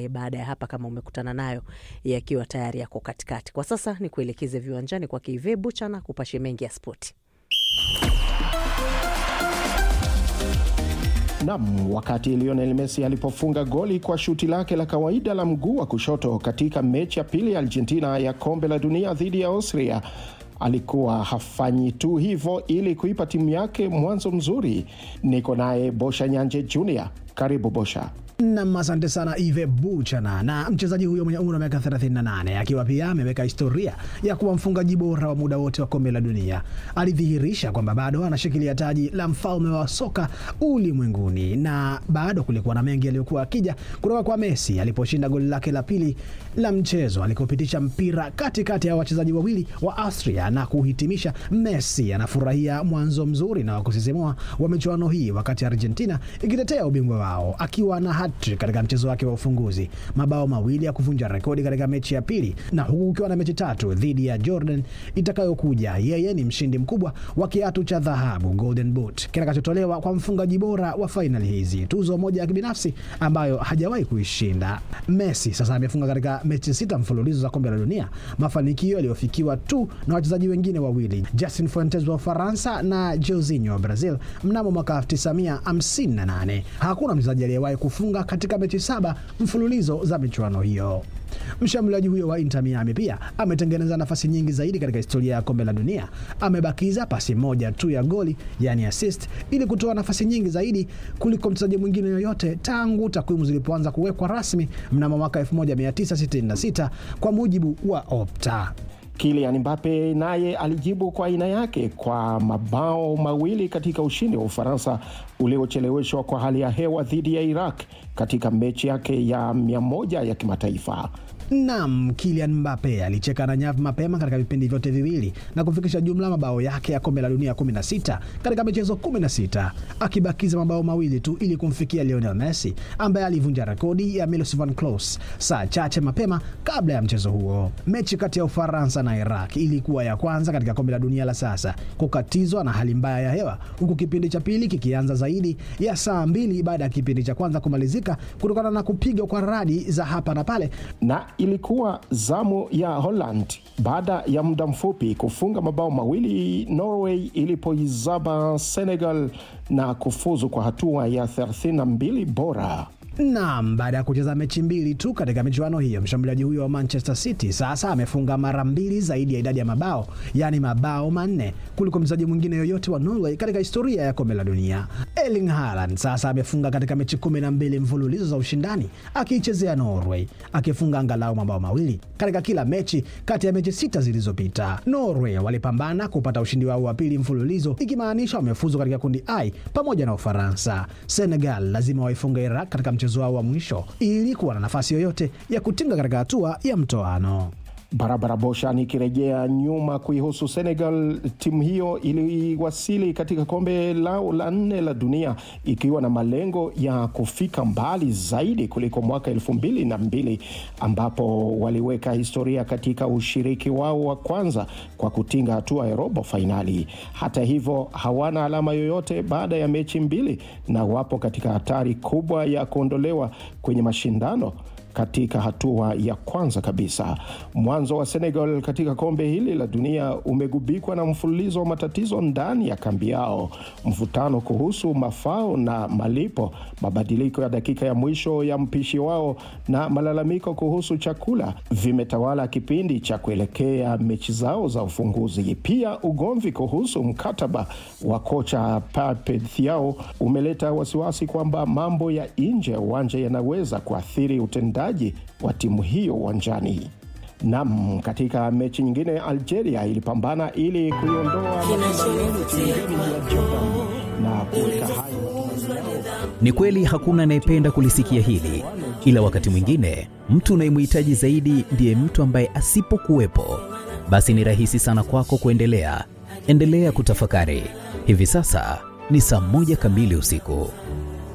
baadaye, baada ya hapa, kama umekutana nayo yakiwa tayari yako katikati. Kwa sasa ni kuelekeze viwanjani kwa Kive Buchana kupashe mengi ya spoti. Nam, wakati Lionel Messi alipofunga goli kwa shuti lake la kawaida la mguu wa kushoto katika mechi ya pili ya Argentina ya kombe la dunia dhidi ya Austria, alikuwa hafanyi tu hivyo ili kuipa timu yake mwanzo mzuri. Niko naye Bosha Nyanje Junior. Karibu Bosha. Nam, asante sana Ive Buchana. Na mchezaji huyo mwenye umri wa miaka 38 akiwa pia ameweka historia ya kuwa mfungaji bora wa muda wote wa kombe la dunia, alidhihirisha kwamba bado anashikilia taji la mfalme wa soka ulimwenguni, na bado kulikuwa na mengi yaliyokuwa akija kutoka kwa Messi aliposhinda goli lake la pili la mchezo alikopitisha mpira katikati ya wachezaji wawili wa Austria na kuhitimisha. Messi anafurahia mwanzo mzuri na wa kusisimua wa michuano hii, wakati Argentina ikitetea ubingwa wao akiwa na hat-trick katika mchezo wake wa ufunguzi, mabao mawili ya kuvunja rekodi katika mechi ya pili, na huku kukiwa na mechi tatu dhidi ya Jordan itakayokuja. Yeye ni mshindi mkubwa wa kiatu cha dhahabu Golden Boot kitakachotolewa kwa mfungaji bora wa fainali hizi, tuzo moja ya kibinafsi ambayo hajawahi kuishinda. Messi sasa amefunga katika mechi sita mfululizo za kombe la dunia, mafanikio yaliyofikiwa tu na wachezaji wengine wawili, Justin Fuentes wa Ufaransa na Jorginho wa Brazil mnamo mwaka 1958. Hakuna mchezaji aliyewahi kufunga katika mechi saba mfululizo za michuano hiyo. Mshambuliaji huyo wa Inter Miami pia ametengeneza nafasi nyingi zaidi katika historia ya kombe la dunia. Amebakiza pasi moja tu ya goli, yani assist, ili kutoa nafasi nyingi zaidi kuliko mchezaji mwingine yoyote tangu takwimu zilipoanza kuwekwa rasmi mnamo mwaka 1966 kwa mujibu wa Opta. Kylian Mbappe naye alijibu kwa aina yake kwa mabao mawili katika ushindi wa Ufaransa uliocheleweshwa kwa hali ya hewa dhidi ya Iraq katika mechi yake ya mia moja ya kimataifa. Nam, Kylian Mbappe alicheka na nyavu mapema katika vipindi vyote viwili na kufikisha jumla mabao yake ya kombe la dunia 16 katika michezo 16, akibakiza mabao mawili tu ili kumfikia Lionel Messi ambaye alivunja rekodi ya Miroslav Klose saa chache mapema kabla ya mchezo huo. Mechi kati ya Ufaransa na Iraq ilikuwa ya kwanza katika kombe la dunia la sasa kukatizwa na hali mbaya ya hewa, huku kipindi cha pili kikianza zaidi ya saa mbili baada ya kipindi cha kwanza kumalizika kutokana na kupigwa kwa radi za hapa na pale na ilikuwa zamu ya Holland baada ya muda mfupi kufunga mabao mawili Norway ilipoizaba Senegal na kufuzu kwa hatua ya 32 bora. Naam, baada ya kucheza mechi mbili tu katika michuano hiyo, mshambuliaji huyo wa Manchester City sasa amefunga mara mbili zaidi ya idadi ya mabao, yaani mabao manne kuliko mchezaji mwingine yoyote wa Norway katika historia ya kombe la dunia. Erling Haaland sasa amefunga katika mechi kumi na mbili mfululizo za ushindani akiichezea Norway, akifunga angalau mabao mawili katika kila mechi kati ya mechi sita zilizopita. Norway walipambana kupata ushindi wao wa pili mfululizo, ikimaanisha wamefuzu katika kundi I pamoja na Ufaransa. Senegal lazima waifunga Iraq katika mchezo wao wa mwisho ili kuwa na nafasi yoyote ya kutinga katika hatua ya mtoano. Barabara Bosha. Nikirejea nyuma kuihusu Senegal, timu hiyo iliwasili katika kombe lao la nne la dunia ikiwa na malengo ya kufika mbali zaidi kuliko mwaka elfu mbili na mbili ambapo waliweka historia katika ushiriki wao wa kwanza kwa kutinga hatua ya robo fainali. Hata hivyo, hawana alama yoyote baada ya mechi mbili na wapo katika hatari kubwa ya kuondolewa kwenye mashindano katika hatua ya kwanza kabisa. Mwanzo wa Senegal katika kombe hili la dunia umegubikwa na mfululizo wa matatizo ndani ya kambi yao, mvutano kuhusu mafao na malipo, mabadiliko ya dakika ya mwisho ya mpishi wao na malalamiko kuhusu chakula vimetawala kipindi cha kuelekea mechi zao za ufunguzi. Pia ugomvi kuhusu mkataba wa kocha Pape Thiaw umeleta wasiwasi kwamba mambo ya nje ya uwanja yanaweza kuathiri utendaji wa timu hiyo uwanjani. Nam, katika mechi nyingine Algeria ilipambana ili kuiondoa mashindano kilingeni ya Jordan na kuweka hai Ni kweli hakuna anayependa kulisikia hili, ila wakati mwingine mtu unayemhitaji zaidi ndiye mtu ambaye asipokuwepo, basi ni rahisi sana kwako kuendelea. Endelea kutafakari. Hivi sasa ni saa moja kamili usiku.